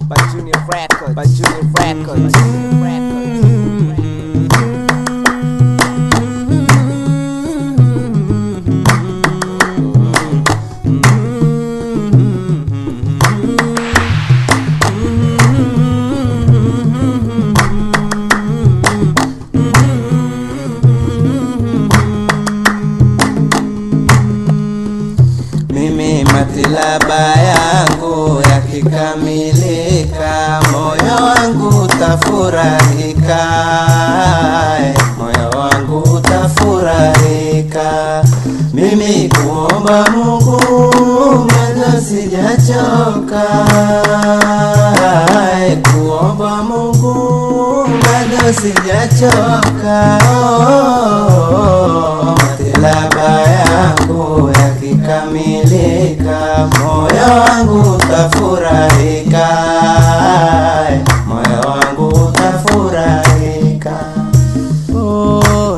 by Junior Records, by Junior Records, by Junior Records. Mimi matilaba yangu yakikamilika, moyo wangu tafurahika, moyo wangu tafurahika. Mimi kuomba Mungu bado sijachoka, kuomba Mungu bado sijachoka. Oh, matilaba yangu yakikamilika, moyo wangu tafurahika, moyo wangu tafurahika. Oh,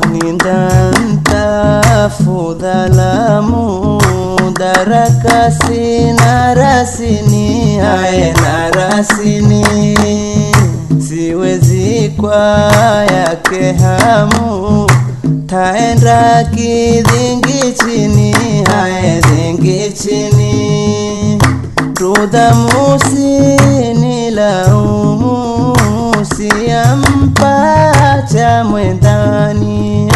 nindantafudhalamu darakasi na rasini haye na rasini siwezi kwa yake hamu taenda kidhingi chini haye dhingi chini rudhamusi ni laumu siyampa cha mwendani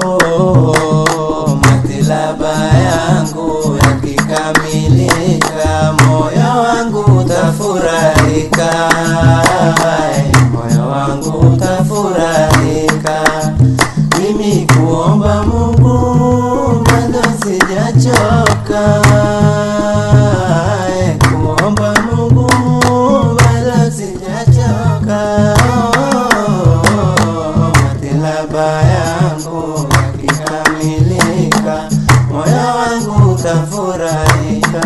oh, matilaba yangu yakikamilika moyo wangu tafurahika moyo wangu tafurahika mimi kuomba Mungu bado sijachoka kuomba Mungu bado sijachoka Oh, matilaba yangu yakikamilika moyo wangu utafurahika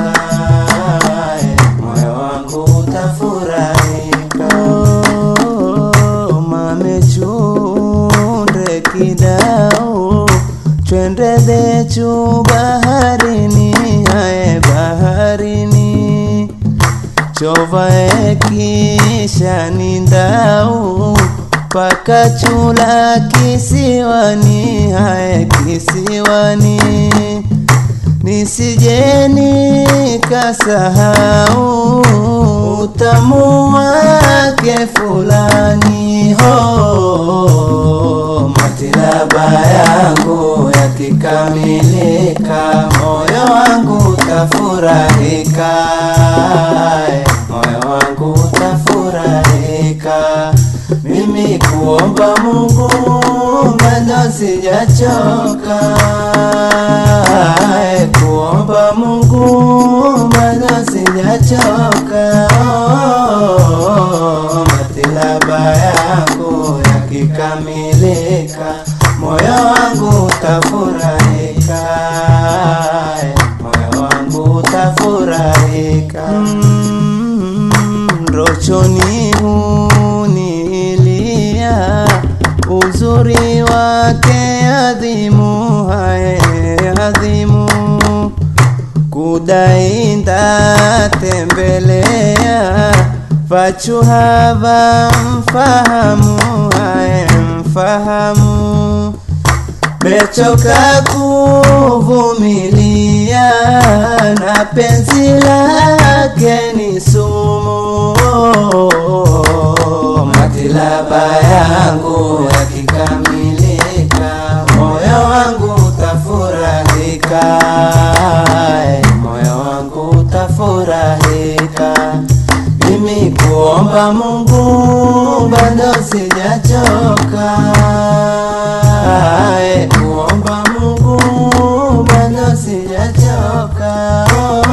moyo wangu utafurahika Oh, mamechunde kidao twende zetu baharini haye baharini chovae kisha nindau paka chula kisiwani haye kisiwani nisijeni kasahau utamu wake fulani ho matilaba yangu yakikamilika moyo wangu utafurahika moyo wangu utafurahika mimi kuomba Mungu bado sijachoka kuomba Mungu bado sijachoka oh, matilaba yangu yakikamilika moyo wangu utafurahika moyo wangu utafurahika mm, rochoni hunilia uzuri wake adhimu haye adhimu kudainda tembelea vachuhava mfahamu haye mfahamu mechoka kuvumilia na penzi lake ni sumu matilaba yangu yakikamilika moyo wangu utafurahika moyo wangu utafurahika mimi kuomba Mungu bado sijachoka Ae, kuomba Mungu bado sijachoka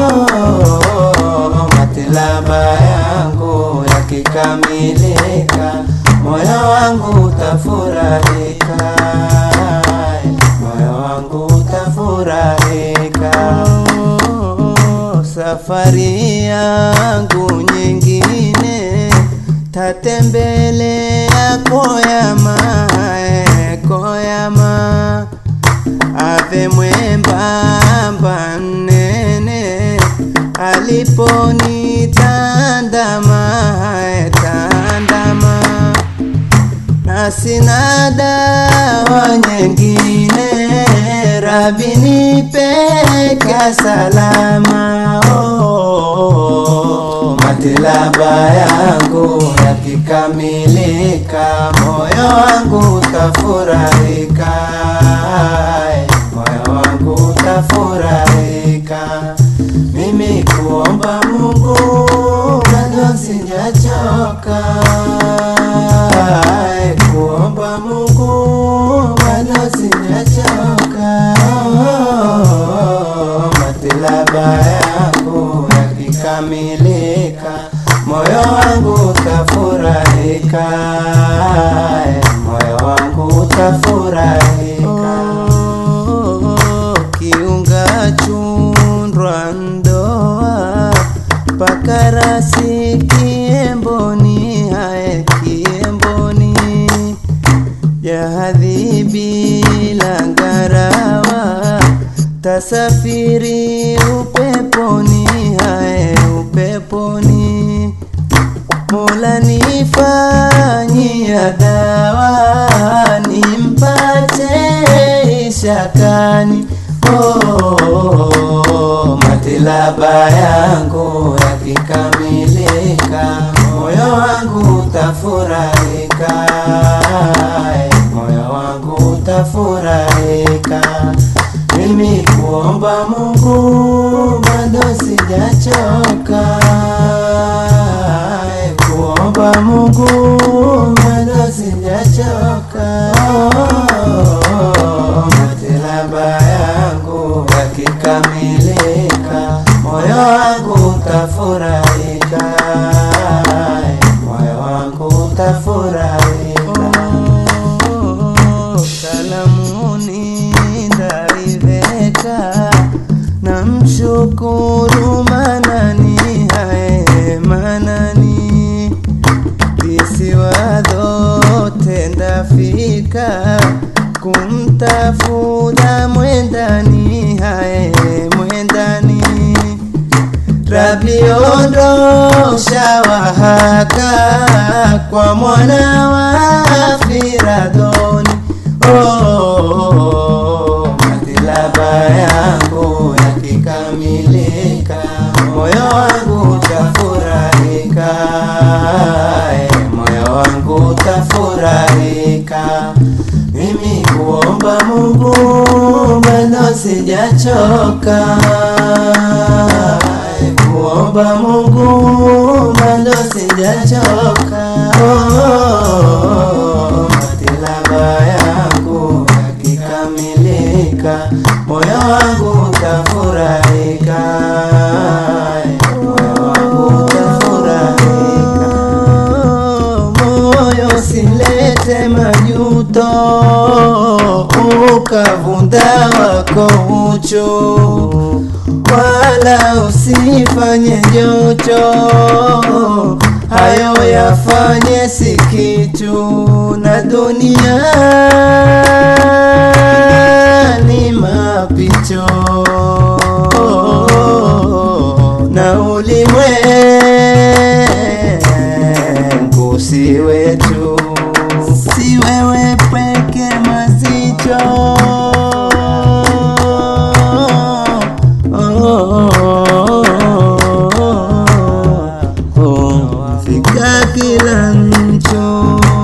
oh, matilaba yangu yakikamilika moyo wangu utafurahika moyo wangu utafurahika safari yangu nyingine tatembelea koyama eh, koyama ave mwembamba nene aliponitandama na sina dawa nyingine, Rabi nipeka salama. Oh, matilaba yangu yakikamilika, moyo wangu utafurahika, moyo wangu utafurahika. Mimi kuomba Mungu bado sijachoka, kuomba Mungu bado sijachoka. Matilaba yangu yakikamilika, moyo wangu utafurahika, moyo wangu utafurahika. Kiunga chundwa ndoa pakarasi kiemboni, hae kiemboni jahadhi bila ngarawa, tasafiri upeponi, hae upeponi. Mola nifanyia dawa, nimpate ishakani. Oh, matilaba yangu yakikamilika, moyo wangu utafurahika, moyo wangu utafurahika. Mimi kuomba Mungu bado sijachoka, kuomba Mungu bado sijachoka. Oh, matilaba yangu yakikamilika, moyo wangu utafurahika, moyo wangu utafurahika. Kalamuni ndaiveka, namshukuru Manani, hae Manani visiwa zote ndafika kumtafuta mwendani, hae mwendani. Rabi ondosha wahaka kwa mwana wa Firadoni. Oh, matilaba yangu yakikamilika, moyo wangu utafurahika, eh, moyo wangu utafurahika. Mimi kuomba Mungu bado sijachoka, eh, kuomba Mungu bado sijachoka. Oh, matilaba yangu yakikamilika, moyo wangu utafurahika, moyo wangu utafurahika. Moyo usilete majuto, ukavunda wako ucho, wala usifanye jocho, hayo yafanye si kitu, na dunia ni mapito, na ulimwengu si wetu, si wewe peke mazicho fika kila ncho